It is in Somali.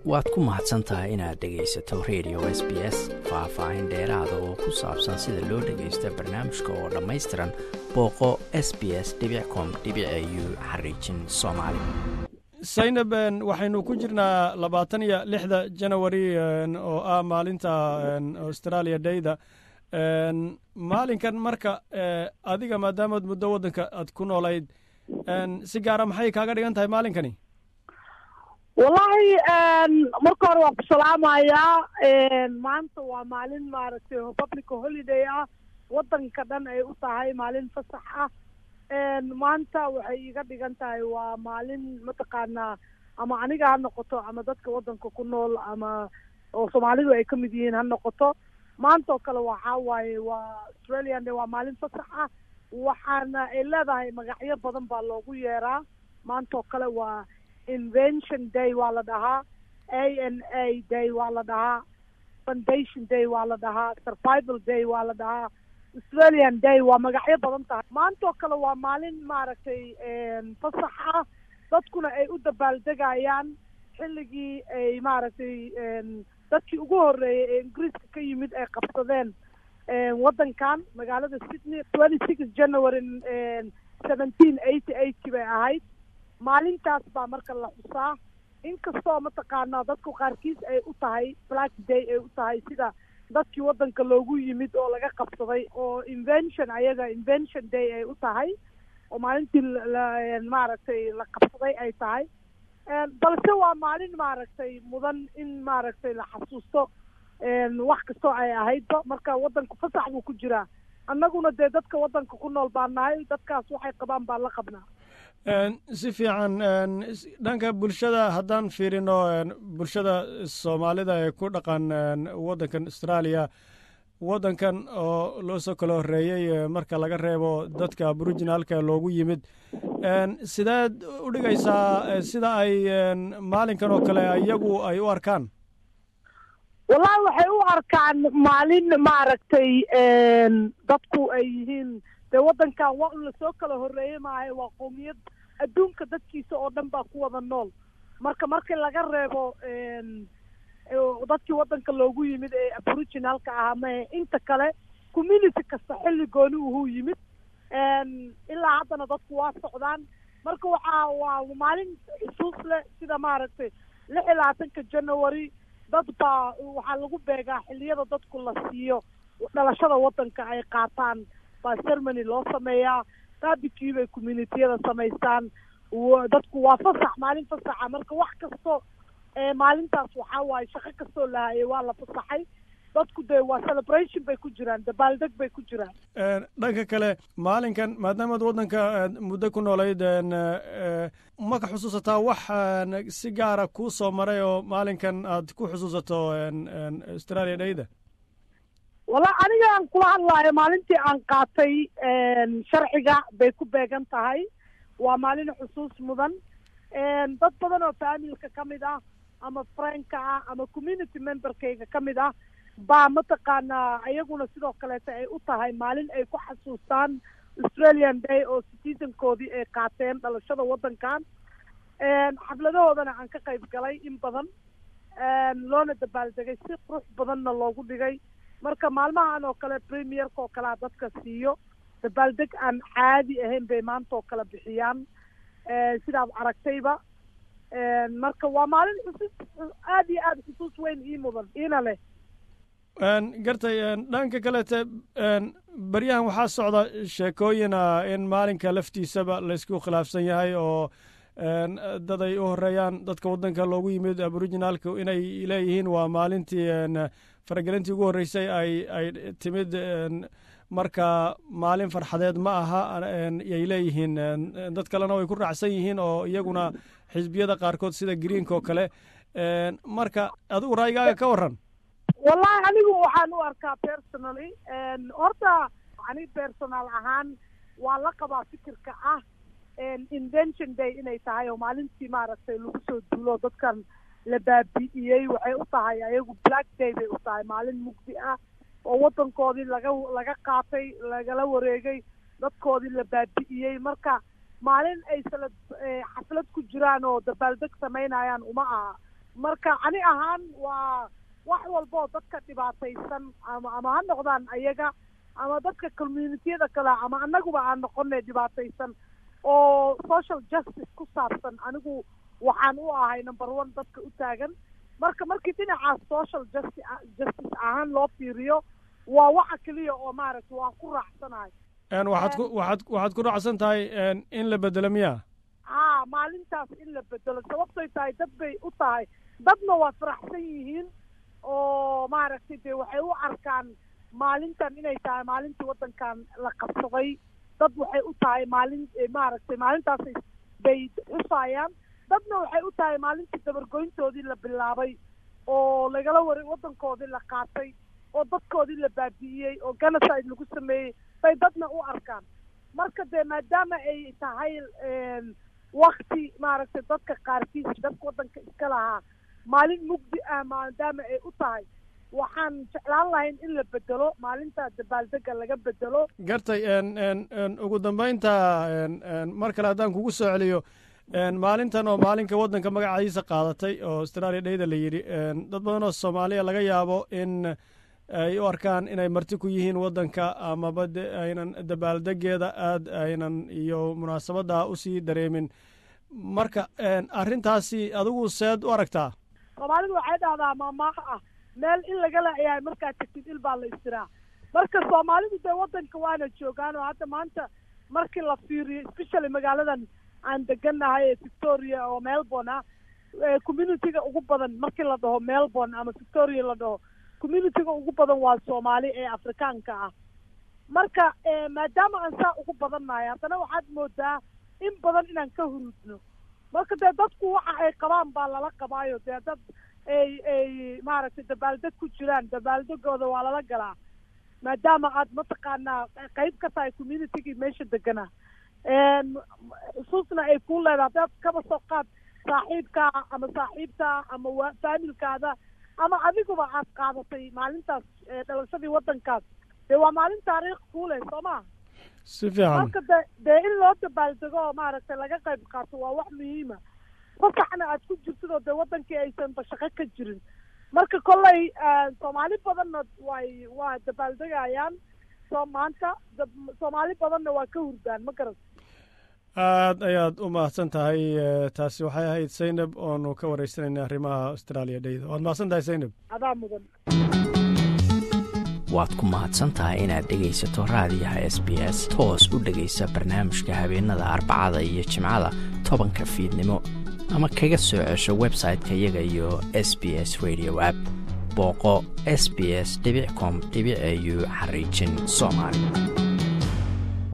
waad ku mahadsan tahay inaad dhegaysato radio s b s faah-faahin dheeraada oo ku saabsan sida loo dhagaysta barnaamijka oo dhammaystiran booqo s b s com u xariijin soomaali saynab waxaynu ku jirnaa labaatan iyo lixda janawari oo ah maalinta australia dayda maalinkan marka adiga maadaamaad muddo waddanka aad ku noolayd si gaara maxay kaaga dhigan tahay maalinkani wallaahi marka hore waan ku salaamayaa maanta waa maalin maaragtay republica holiday ah waddanka dhan ay u tahay maalin fasax ah maanta waxay iga dhigan tahay waa maalin mataqaanaa ama aniga ha noqoto ama dadka waddanka ku nool ama oo soomaalidu ay ka mid yihiin ha noqoto maanta oo kale waxaa waaye waa australian day waa maalin fasax ah waxaana ay leedahay magacyo badan baa loogu yeeraa maanta oo kale waa invention day waa la dhahaa a n a day waa la dhahaa foundation day waa la dhahaa survival day waa la dhahaa australian day waa magacyo badan tahay maanta oo kale waa maalin maaragtay fasax ah dadkuna ay u dabaaldegayaan xilligii ay maaragtay dadkii ugu horreeyay ee ingiriiska ka yimid ay qabsadeen waddankan magaalada sydney twenty six january seventeen eighty eighty bay ahayd maalintaas baa marka la xusaa inkastoo mataqaanaa dadku qaarkiis ay u tahay black day ay u tahay sida dadkii waddanka loogu yimid oo laga qabsaday oo invention ayaga invention day ay u tahay oo maalintii maaragtay la qabsaday ay tahay balse waa maalin maaragtay mudan in maaragtay la xasuusto wax kastoo ay ahaydba marka waddanku fasax buu ku jiraa annaguna dee dadka waddanka ku nool baa nahay dadkaas waxay qabaan baan la qabnaa si fiican dhanka bulshada haddaan fiirino bulshada soomaalida ee ku dhaqan waddankan australia waddankan oo loo soo kala horreeyey marka laga reebo dadka aboriginalka loogu yimid sideed u dhigaysaa sida ay maalinkan oo kale iyagu ay u arkaan wallahi waxay u arkaan maalin maaragtay dadku ay yihiin dee waddankan waa un lasoo kala horreeyey maahay waa qowmiyad adduunka dadkiisa oo dhan baa ku wada nool marka markii laga reebo dadkii waddanka loogu yimid ee aboriginalka ahaa mahe inta kale community kasta xilli gooni uhuu yimid ilaa haddana dadku waa socdaan marka waxaa waa maalin xusuus leh sida maaragtay lix iyo labaatanka january dad baa waxaa lagu beegaa xilliyada dadku la siiyo dhalashada waddanka ay qaataan baa cermony loo sameeyaa qaabikii bay communitiyada samaystaan dadku waa fasax maalin fasaxa marka wax kasto maalintaas waxaa waaye shaqo kastoo lahayay waa la fasaxay dadku dee waa celebration bay ku jiraan dabaaldeg bay ku jiraan dhanka kale maalinkan maadaamaad waddanka muddo ku noolayd ma ka xusuusataa wax si gaara kuu soo maray oo maalinkan aad ku xusuusato australia dhayda walla aniga aan kula hadlaayo maalintii aan qaatay sharciga bay ku beegan tahay waa maalin xusuus mudan dad badan oo faamilka ka mid ah ama friendka ah ama community memberkayga ka mid ah baa mataqaanaa iyaguna sidoo kaleeta ay u tahay maalin ay ku xasuustaan australian day oo citizenkoodii ay qaateen dhalashada waddankan xafladahoodana aan ka qayb galay in badan loona dabaaldegay si qurux badanna loogu dhigay marka maalmahan oo kale premierka oo kalea dadka siiyo dabaaldeg aan caadi ahayn bay maanta oo kale bixiyaan sidaad aragtayba marka waa maalin xusuus aada iyo aada xusuus weyn ii mudan iina leh gartay dhanka kalete beryahan waxaa socda sheekooyina in maalinka laftiisaba laysku khilaafsan yahay oo dad ay u horeeyaan dadka waddanka loogu yimid aboriginalka inay leeyihiin waa maalintii faragelintii ugu horreysay ay ay timid marka maalin farxadeed ma aha yay leeyihiin dad kalena way ku raacsan yihiin oo iyaguna xisbiyada qaarkood sida greenka oo kale marka adigu raayigaaga ka warran wallahi anigu waxaan u arkaa personally horta ani personal ahaan waa la qabaa fikirka ah invention day inay tahay oo maalintii maaragtay lagu soo duulo dadkan la baabi'iyey waxay u tahay ayagu black day bay u tahay maalin mugdi ah oo waddankoodii laga laga qaatay lagala wareegay dadkoodii la baabi'iyey marka maalin ay sala xaflad ku jiraan oo dabaaldeg samaynayaan uma aha marka ani ahaan waa wax walboo dadka dhibaataysan ama ama ha noqdaan ayaga ama dadka communitiyada kale ama annaguba aan noqonay dhibaataysan oo social justice ku saabsan anigu waxaan u ahay number one dadka u taagan marka markii dhinacaas social justi justice ahaan loo fiiriyo waa waxa keliya oo maaragtay waan ku raacsanahay waxaad ku waxaad waxaad ku raacsan tahay in la bedelo miya haa maalintaas in la bedelo sababtoy tahay dad bay u tahay dadna waa faraxsan yihiin oo maaragtay dee waxay u arkaan maalintan inay tahay maalintii waddankan la qabsaday dad waxay u tahay maalin maaragtay maalintaasay bay xusaayaan dadna waxay u tahay maalintii dabargoyntoodii la bilaabay oo lagala waray waddankoodii la qaatay oo dadkoodii la baabi'iyey oo genocide lagu sameeyey bay dadna u arkaan marka dee maadaama ay tahay wakti maaragtay dadka qaarkiis dadka waddanka iska lahaa maalin mugdi ah maadaama ay u tahay waxaan jeclaan lahayn in la bedelo maalinta dabaaldega laga bedelo gartay ugu dambeynta mar kale haddaan kugu soo celiyo maalintan oo maalinka waddanka magacaadiisa qaadatay oo australia dheyda la yidhi dad badan oo soomaaliya laga yaabo in ay u arkaan inay marti ku yihiin waddanka amaba de aynan dabaaldegeeda aad aynan iyo munaasabadda usii dareemin marka arrintaasi adigu seed u aragtaa soomaalidu waxay dhahdaa maamaaha ah meel in laga laayahay markaad tagtid il baa la istiraa marka soomaalidu dee waddanka waana joogaan oo hadda maanta markii la fiiriyo especially magaaladan aan degannahay ee victoria oo melbourne ah communityga ugu badan markii la dhaho melbourne ama victoria la dhaho communityga ugu badan waa soomaali ee afrikaanka ah marka maadaama aan saa ugu badannahay haddana waxaad moodaa in badan inaan ka hurudno marka dee dadku waxa ay qabaan baa lala qabaayo dee dad ay ay maaragtay dabaaldeg ku jiraan dabaaldegooda waa lala galaa maadaama aad mataqaanaa qayb ka tahay communitygii meesha deganaa xusuusna ay kuu leedahay hadaad kaba soo qaad saaxiibkaa ama saaxiibtaa ama wa faamilkaada ama adiguba aad qaadatay maalintaas dhalashadii waddankaas dee waa maalin taariikh kuu leh soo maa si fiican marka de dee in loo dabaaldego oo maaragtay laga qayb qaato waa wax muhiima fasaxna aad ku jirtidoo dee waddankii aysan bashaqo ka jirin marka kolley soomaali badanna way waa dabaaldegayaan soo maanta soomaali badanna waa ka hurdaan ma garat aad ayaad u mahadsan tahay taasi waxay ahayd zaynab oonu ka wareysanayna arrimaha australia dheyda waad mahadsan tahay zaynab adaa mudan waad ku mahadsan tahay inaad dhegaysato raadiyaha s b s toos u dhegaysa barnaamijka habeenada arbacada iyo jimcada tobanka fiidnimo ama kaga soo cesho website-ka iyaga iyo s b s radio app booqo s b s com au xariijin soomaali